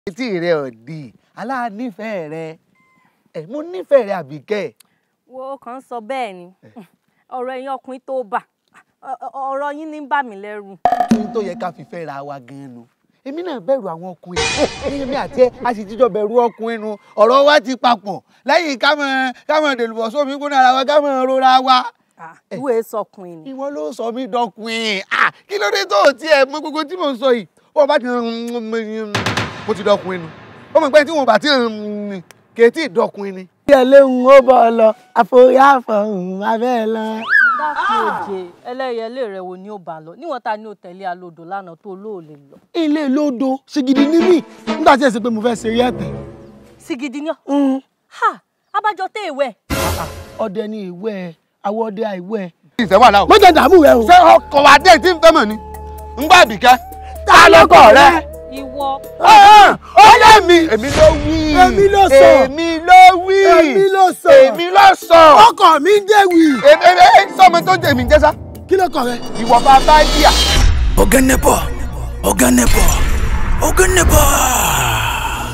etí rẹ ò di aláànífẹ̀ẹ́ rẹ ẹ mo nífẹ̀ẹ́ rẹ àbíkẹ́ wo kàn ń sọ bẹ́ẹ̀ ni ọ̀rọ̀ ẹ̀yin ọkùnrin tó bà ọ̀rọ̀ yín ní ń bà mí lẹ́rù. kí n tó yẹ ká fi fẹ́ ra wa gan-an nu èmi náà bẹ̀rù àwọn ọkùnrin èmi àti ẹ a sì jíjọ bẹ̀rù ọkùnrin nu ọ̀rọ̀ wa ti papọ̀ lẹ́yìn ká mọ̀ ká mọ̀ dèlùbọ̀ sómi gbóná ara wa ká mọ̀ rora wa. ìwé sọkùnrin ni. ìwọ ló sọ mí dọkùnrin kí ló dé tó o tiẹ̀ mọ gbogbo tí mò ń sọ yìí ó bá ti mo ti dọkùnrin nu ó mọ̀ pé tí wọn bá ti kèétí dọkùnrin ni. bí ẹlẹ́hùn ó bọ̀ ọ lọ àforí àfọ̀hún abẹ́ lọ. dákun òjè ẹlẹ́yẹlé rẹ wo ni ó bá lọ níwọ̀n ta ni ó tẹ̀lé alodò lánàá tó lóòlè lọ. ilé lódo ṣìgìdì ní mí nígbà tí ẹ ṣe pé mo fẹ́ ṣe rí ẹ̀tẹ̀. sìgìdì ni ọ. ha abájọ tẹ ìwẹ. ọdẹ ni ìwẹ àwọn ọdẹ àìwẹ. ìṣẹ́ wà láwọ̀. mo jẹ dààmú rẹ o. ṣé ọkọ̀ wa dé tí ń fẹ́ mọ̀ ni ń gbà bìkẹ́. ta lọkọ rẹ. ìwọ. ó lé mi. èmi ló wí. èmi ló sọ. èmi ló wí. èmi ló sọ. èmi ló sọ. ọkọ mi ń jẹ́wì. èmi èmi sọmọ tó jẹ èmi ń jẹ́sà. kí ló kọ rẹ. ìwọ bá bá díà. ọ̀gá nẹ́pọ̀ ọ̀gá nẹ́pọ̀ ọ̀gá nẹ́pọ̀.